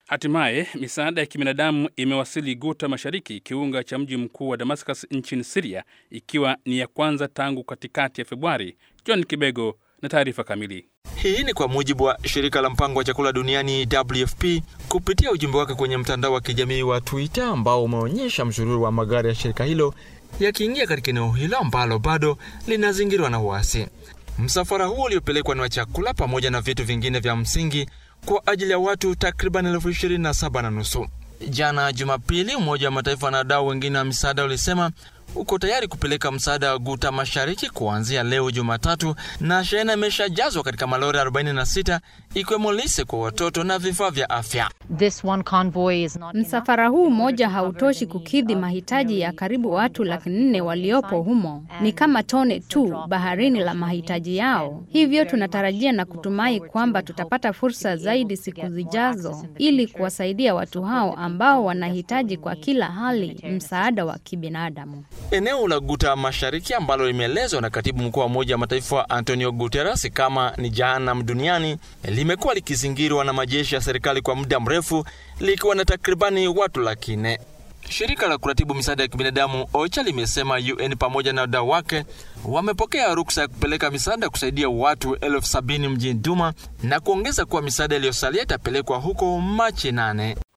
Hatimaye misaada ya kibinadamu imewasili Guta Mashariki, kiunga cha mji mkuu wa Damascus nchini Siria, ikiwa ni ya kwanza tangu katikati ya Februari. John Kibego na taarifa kamili. Hii ni kwa mujibu wa shirika la mpango wa chakula duniani WFP kupitia ujumbe wake kwenye mtandao wa kijamii wa Twitter ambao umeonyesha msururu wa magari ya shirika hilo yakiingia katika eneo hilo ambalo bado linazingirwa na uasi. Msafara huo uliopelekwa ni wa chakula pamoja na vitu vingine vya msingi kwa ajili ya watu takriban elfu ishirini na saba na nusu. Jana Jumapili, Umoja wa Mataifa na wadau wengine wa misaada ulisema uko tayari kupeleka msaada wa Guta Mashariki kuanzia leo Jumatatu, na shehena imeshajazwa katika malori 46 ikiwemo lise kwa watoto na vifaa vya afya. This one convoy is not Msafara huu mmoja hautoshi kukidhi mahitaji ya karibu watu laki nne waliopo humo. Ni kama tone tu baharini la mahitaji yao. Hivyo tunatarajia na kutumai kwamba tutapata fursa zaidi siku zijazo ili kuwasaidia watu hao ambao wanahitaji kwa kila hali msaada wa kibinadamu. Eneo la Guta Mashariki ambalo limeelezwa na katibu mkuu wa Umoja wa Mataifa Antonio Guterres kama ni jahanamu duniani limekuwa likizingirwa na majeshi ya serikali kwa muda mrefu likiwa na takribani watu laki nne. Shirika la kuratibu misaada ya kibinadamu OCHA limesema UN pamoja na wadau wake wamepokea ruksa ya kupeleka misaada kusaidia watu elfu sabini mjini Duma na kuongeza kuwa misaada iliyosalia itapelekwa huko Machi nane.